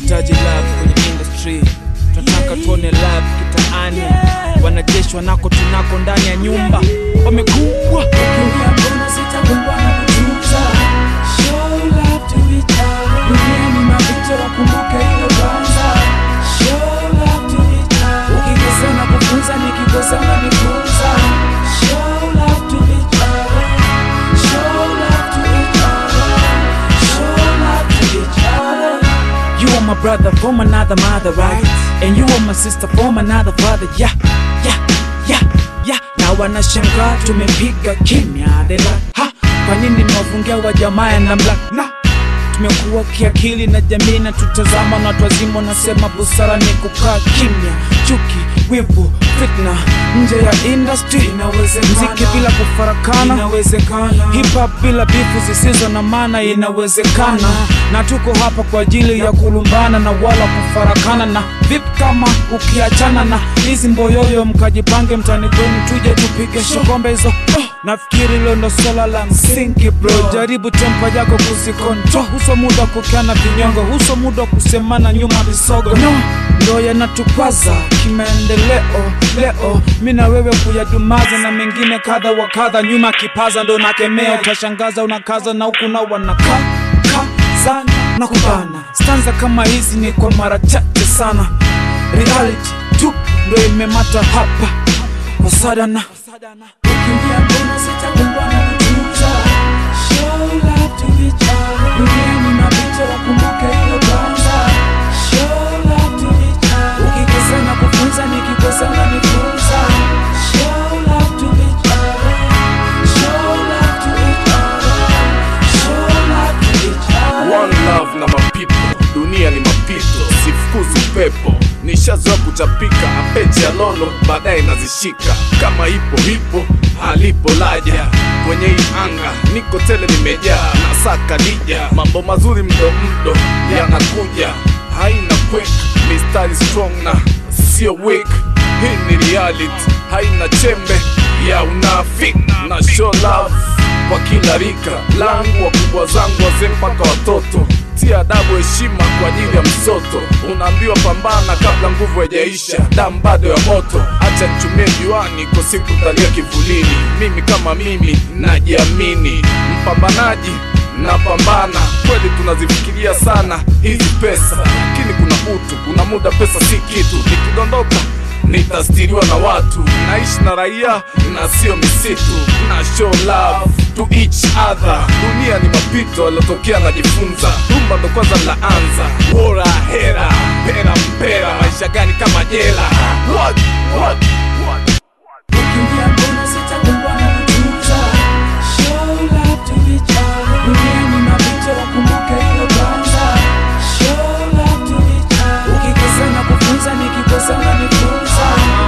tunahitaji love kwenye industry tunataka tuone love kitaani wanajeshi wanako tunako ndani ya nyumba wamekuwa Ukiingia mbona sitakumbwa na kutunza Show love to each other Duniani mapito wakumbuke hilo kwanza Show love to each other Ukikosea na kufunza nikikosea unanifunza Show love to each other Show love to each other Show love to each other You are my brother from another mother, right? And you are my sister from another father, yeah, yeah, yeah, yeah. Na wanashangaa tumepiga kimya, they like, ha, kwa nini mwafungia wa jamaa na mla na tumekuwa kiakili na jamii na tutazama na watu wazima wanasema busara ni kukaa kimya, chuki, wivu, fitna nje ya industry Inawezekana. mziki bila kufarakana Inawezekana hip hop bila bifu zisizo na maana inawezekana, na tuko hapa kwa ajili ya kulumbana na wala kufarakana. Na vipi kama ukiachana na hizi mboyoyo, mkajipange mtani kwenu, tuje tupige shokombe hizo. Nafikiri hilo ndo swala la msingi bro, jaribu tempa yako kuzikontrol. Huso muda wa kukiana vinyongo, huso muda wa kusemana nyuma visogo, no ndo yanatukwaza kimaendeleo. Leo mi na wewe kuyadumaza na mengine kadha wa kadha, nyuma kipaza ndo nakemea, utashangaza unakaza na huku na wanaka kaza na kubana. Stanza kama hizi ni kwa mara chache sana, reality tu ndo imemata hapa kwa sadana Ukiingia mbona sitakumbwa na kutunza Show love to each other Duniani mapito wakumbuke hilo kwanza Show love to each other Ukikosea na kufunza nikikosea unanifunza Show love to each other Show love to each other Show love to each other One love na mapipo, dunia ni mapito, sifukuzi upepo. Nishazoea kuchapika apeche ya lolo, baadaye nazishika kama ipo hipo, halipo laja kwenye hii anga, niko tele nimejaa na saka dija, mambo mazuri mdo mdo yanakuja, haina quick, mistari strong na sio weak. Hii ni reality, haina chembe ya unafiki na show love kwa kila rika langu, wakubwa zangu, wazee mpaka watoto. Tia adabu, heshima kwa ajili ya msoto. Unaambiwa pambana kabla nguvu haijaisha, damu bado ya moto. Acha nichumie juani, kwa siku talia kivulini. Mimi kama mimi najiamini, mpambanaji napambana kweli. Tunazifikiria sana hizi pesa, lakini kuna utu, kuna muda pesa si kitu. Nikidondoka nitastiriwa na watu, naishi na raia na sio misitu, na show love to each other. Dunia ni mapito yaliyotokea, najifunza rumba ndo kwanza laanza. Bora hera pera mpera, maisha gani kama jela? What? What? What? Ukiingia mbona sitakumbwa na kutunza Show love to each other Duniani mapito wakumbuke hilo kwanza Show love to each other Ukikosea na kufunza nikikosea unanifunza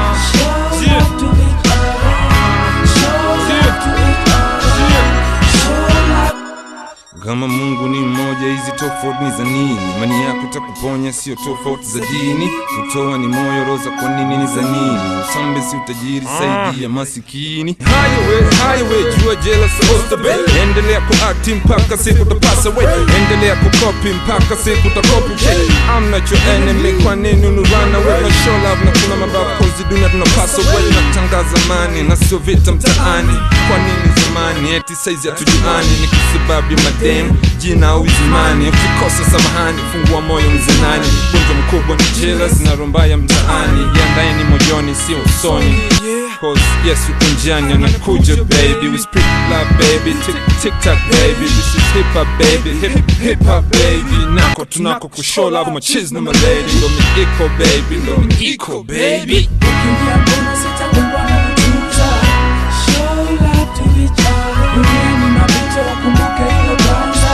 Show love to each other Show love to each other Show love Kama Mungu ni mmoja, hizi tofauti ni za nini? Imani yako itakuponya, sio tofauti za dini. Kutoa ni moyo, roza kwa nini ni za nini? Usambe si utajiri, saidia masikini. Highway, highway, jua jela supposed to be. Endelea kuakti mpaka siku utapasa we. Endelea kukopi mpaka siku utakopi okay. I'm not your enemy, kwa nini unu run away? Na show love na kuna mabavu kozi dunia tunapasa we. Natangaza amani na sio vita mtaani. Kwa nini zamani eti saizi hatujuani? Ni kwa sababu ya madem jina au izimani. Ukikosa samahani, fungua moyo mzenani. Gonjwa mkubwa ni jealous na romba ya mtaani. Jiandaeni moyoni, sio usoni. Cause yes, uko njiani anakuja baby. We speak love baby, tick tick tock baby. This is hip hop baby, hip hip hop baby. Nako tunako kushow love machiz na malady. Ndo mi iko baby, ndo mi iko baby. Ukiingia mbona sitakumbwa na kutunza Show love to each other Duniani mapito wakumbuke hilo kwanza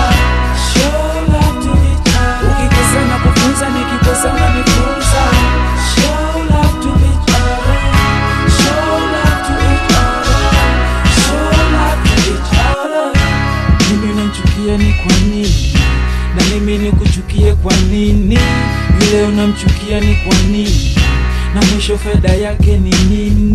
Show love to each other Ukikosea na kufunza nikikosea unanifunza Show love to each other Show love to each other Show love to each other mimi unamchukia ni kwa nini na mimi nikuchukie kwa nini yule unamchukia ni kwa nini na mwisho faida yake ni nini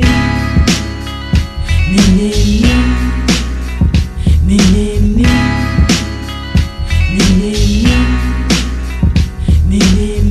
ni nini ni nini ni nini ni nini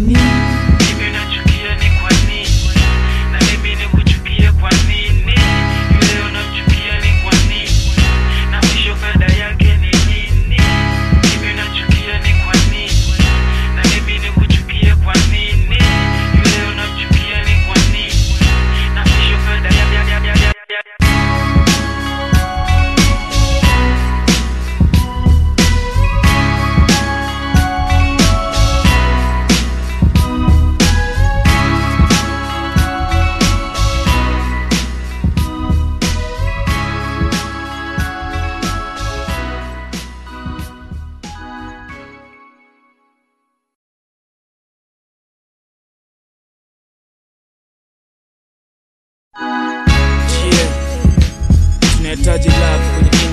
nahitaji love kwenye